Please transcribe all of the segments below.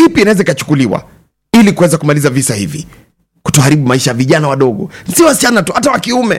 ipi inaweza ikachukuliwa ili kuweza kumaliza visa hivi kutoharibu maisha ya vijana wadogo si wasichana tu hata wa kiume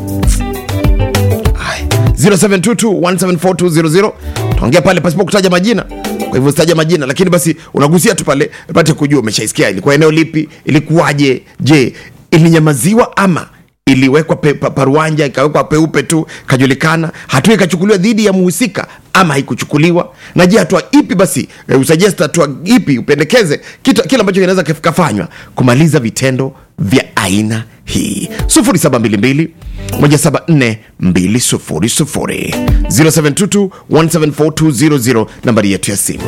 Haya, 0722174200 tuongea pale pasipo kutaja majina kwa hivyo sitaja majina lakini basi unagusia tu pale pate kujua umeshaisikia ilikuwa eneo lipi ilikuwaje je ilinyamaziwa ama iliwekwa pe, pa, paruanja ikawekwa peupe tu kajulikana hatua ikachukuliwa dhidi ya muhusika ama haikuchukuliwa na je hatua ipi basi e, usuggest hatua ipi upendekeze kitu kile ambacho kinaweza kikafanywa kumaliza vitendo vya aina hii 0722 174 200 0722 174 nambari yetu ya simu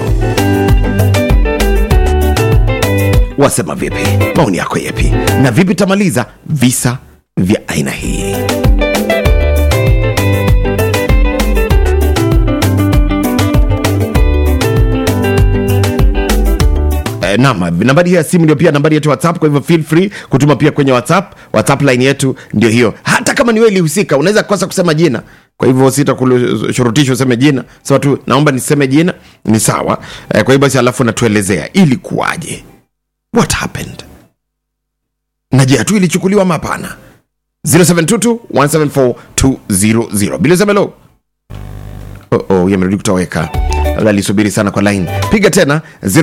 wasema vipi maoni yako yepi na vipi tamaliza visa vya aina hii Eh, naam nambari hiyo ya simu ndio pia nambari yetu ya whatsapp kwa hivyo feel free kutuma pia kwenye whatsapp whatsapp line yetu ndio hiyo hata kama ni wewe ilihusika unaweza kosa kusema jina kwa hivyo sitakushurutisha useme jina sema tu naomba niseme jina ni sawa eh, kwa hivyo basi alafu natuelezea ilikuwaje what happened na je hatua ilichukuliwa ama hapana 0722174200 bilisemelo oh, oh, yamerudi kutoweka labda alisubiri sana kwa line piga tena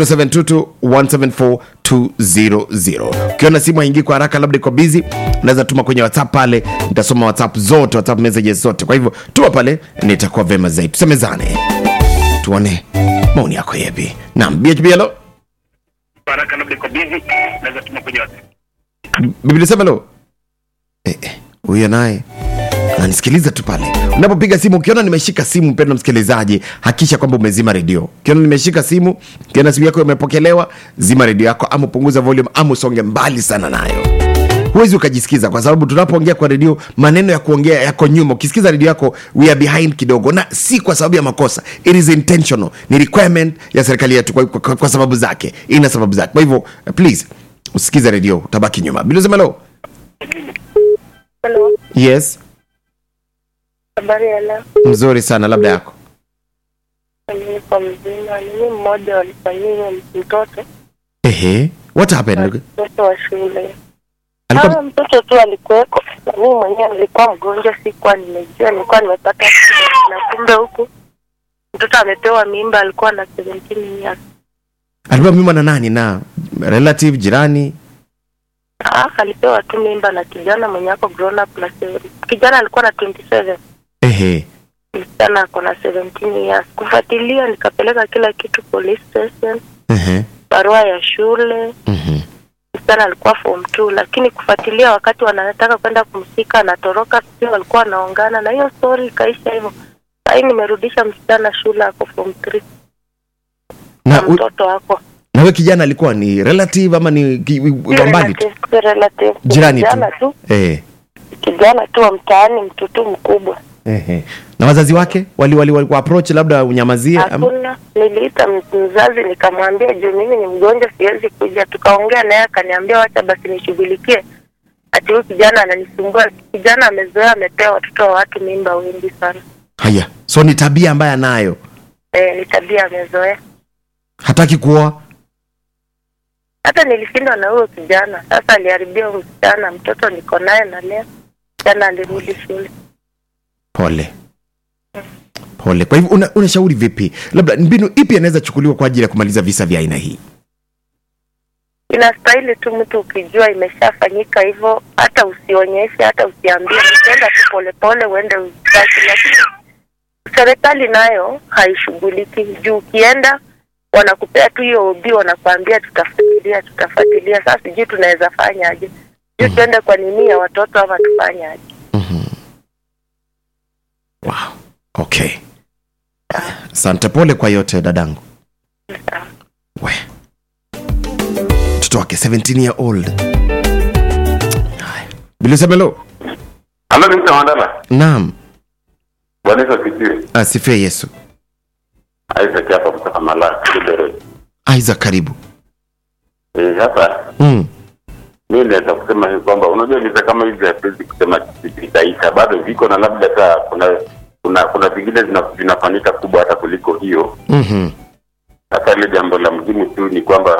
0722174200 ukiona simu haingii kwa haraka labda iko bizi unaweza tuma kwenye whatsapp pale nitasoma whatsapp zote whatsapp messages zote kwa hivyo tuma pale nitakuwa vema zaidi tusemezane tuone maoni yako yepi naam bhblo haraka labda iko busy naweza tuma kwenye WhatsApp. biblia semelo Eh, eh, huyo naye ananisikiliza tu pale unapopiga simu ukiona nimeshika simu mpendo msikilizaji hakisha kwamba umezima redio ukiona nimeshika simu ukiona simu yako imepokelewa zima redio yako ama upunguza volume ama usonge mbali sana nayo huwezi ukajisikiza kwa sababu tunapoongea kwa redio maneno ya kuongea yako nyuma ukisikiza redio yako we are behind kidogo na si kwa sababu ya makosa it is intentional ni requirement ya serikali yetu kwa, kwa, kwa sababu zake ina sababu zake kwa hivyo please usikize redio utabaki nyuma bilizemelo Hello, yes habari ya leo. mzuri sana labda yako Mimi kwa mzima, mimi mmoja walifanyia mtoto ehe what happened mtoto wa shule. alikuwa Kama mtoto tu alikuweko, na mimi mwenyewe nilikuwa mgonjwa, sikuwa nimejua, nilikuwa nimepata shida, na kumbe huku mtoto amepewa mimba, alikuwa na 17 years. alikuwa mimba na nani na relative jirani Ah, alipewa tu mimba na kijana mwenye ako grown up na seven. kijana alikuwa na 27 ehe msichana ako na 17 years. Kufuatilia nikapeleka kila kitu police station, ehe barua ya shule mhm msichana alikuwa form 2 lakini kufuatilia wakati wanataka kwenda kumshika anatoroka sio walikuwa wanaongana na hiyo story ikaisha hivyo sahii nimerudisha msichana shule ako form 3 na, na u- mtoto wako na we kijana alikuwa ni relative ama ni ki- wa mbali tu Relative, relative. jirani tu kijana tu eh kijana tu wa mtaani mtoto mkubwa ehe na wazazi wake wali wali, wali approach labda unyamazie ama hakuna niliita m- mzazi nikamwambia juu mimi ni mgonjwa siwezi kuja tukaongea naye akaniambia wacha basi nishughulikie ati huyu kijana ananisumbua kijana amezoea amepewa watoto wa watu mimba wengi sana haya so ni tabia ambaye anayo eh, ni tabia amezoea hataki kuoa hata nilishindwa na huyo kijana sasa aliharibia huyo msichana mtoto niko naye na leo msichana alirudi shule pole pole kwa hivyo una- unashauri vipi labda mbinu ipi anaweza chukuliwa kwa ajili ya kumaliza visa vya aina hii inastahili tu mtu ukijua imeshafanyika hivyo hata usionyeshe hata usiambie ukienda tu polepole uende uzitaki lakini serikali nayo haishughuliki juu ukienda wanakupea tu hiyo ubii wanakuambia tutafuatilia tutafuatilia sasa sijui tunaweza fanya aje sijui tuende kwa nini ya watoto ama tufanye aje wow okay asante pole kwa yote dadangu we mtoto wake 17 year old Haya. bilisemelo Halo, ni Mr. Mandala. naam Bwana Yesu asifiwe. asifie yesu Isaac hapa kutoka Malaki, Eldoret. isaac karibu Eh, hapa mm. mimi naweza kusema hivi kwamba unajua visa kama hivi hatuwezi kusema vitaisha, bado viko na labda hata kuna kuna kuna vingine zina- vinafanyika kubwa hata kuliko hiyo. mm-hmm. Sasa ile jambo la muhimu tu ni kwamba